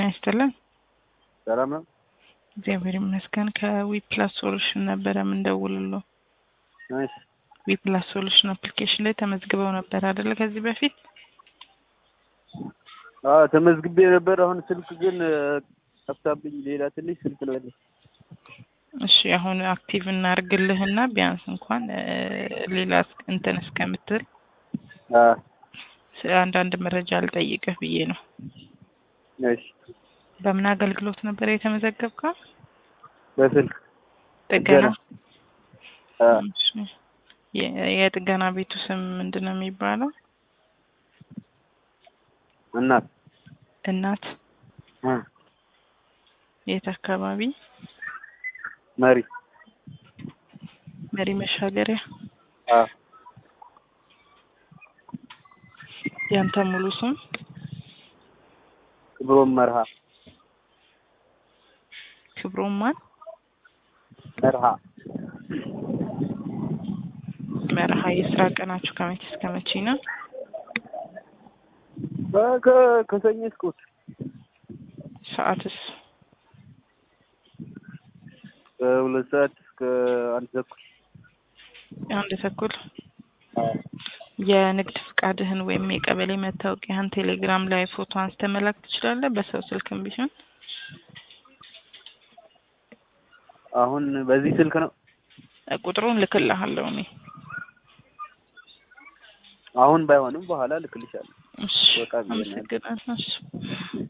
ይስጥልን። ሰላም ነው። እግዚአብሔር ይመስገን። ከዊፕላስ ሶሉሽን ነበረ የምንደውልለው። እሺ ዊፕላስ ሶሉሽን አፕሊኬሽን ላይ ተመዝግበው ነበር አይደለ? ከዚህ በፊት አዎ ተመዝግቤ ነበር። አሁን ስልክ ግን ጠፍታብኝ ሌላ ትንሽ ስልክ ነው ያለኝ። እሺ አሁን አክቲቭ እናርግልህና ቢያንስ እንኳን እ ሌላ እስ- እንትን እስከምትል አ ስ- አንዳንድ መረጃ ልጠይቅህ ብዬ ነው። እሺ በምን አገልግሎት ነበር የተመዘገብከው? በስልክ ጥገና። አ እሺ። የ- የጥገና ቤቱ ስም ምንድን ነው የሚባለው? እናት እናት አ የት አካባቢ? መሪ መሪ መሻገሪያ። አ ያንተ ሙሉ ስም? ክብሮም መርሃ ክብሮም ማን? መርሃ መርሃ። የስራ ቀናችሁ ከመቼ እስከ መቼ ነው? አ ከ- ከሰኞ እስከ እሑድ ሰዓትስ? ከሁለት ሰዓት እስከ አንድ ተኩል አንድ ተኩል። አ የንግድ ፍቃድህን ወይም የቀበሌ መታወቂያህን ቴሌግራም ላይ ፎቶ አንስተህ መላክ ትችላለህ፣ በሰው ስልክም ቢሆን። አሁን በዚህ ስልክ ነው። እ ቁጥሩን ልክልሃለሁ እኔ። አሁን ባይሆንም በኋላ ልክልሻለሁ። እሺ፣ በቃ ብዬ ነው ያለው። አመሰግናለሁ። እሺ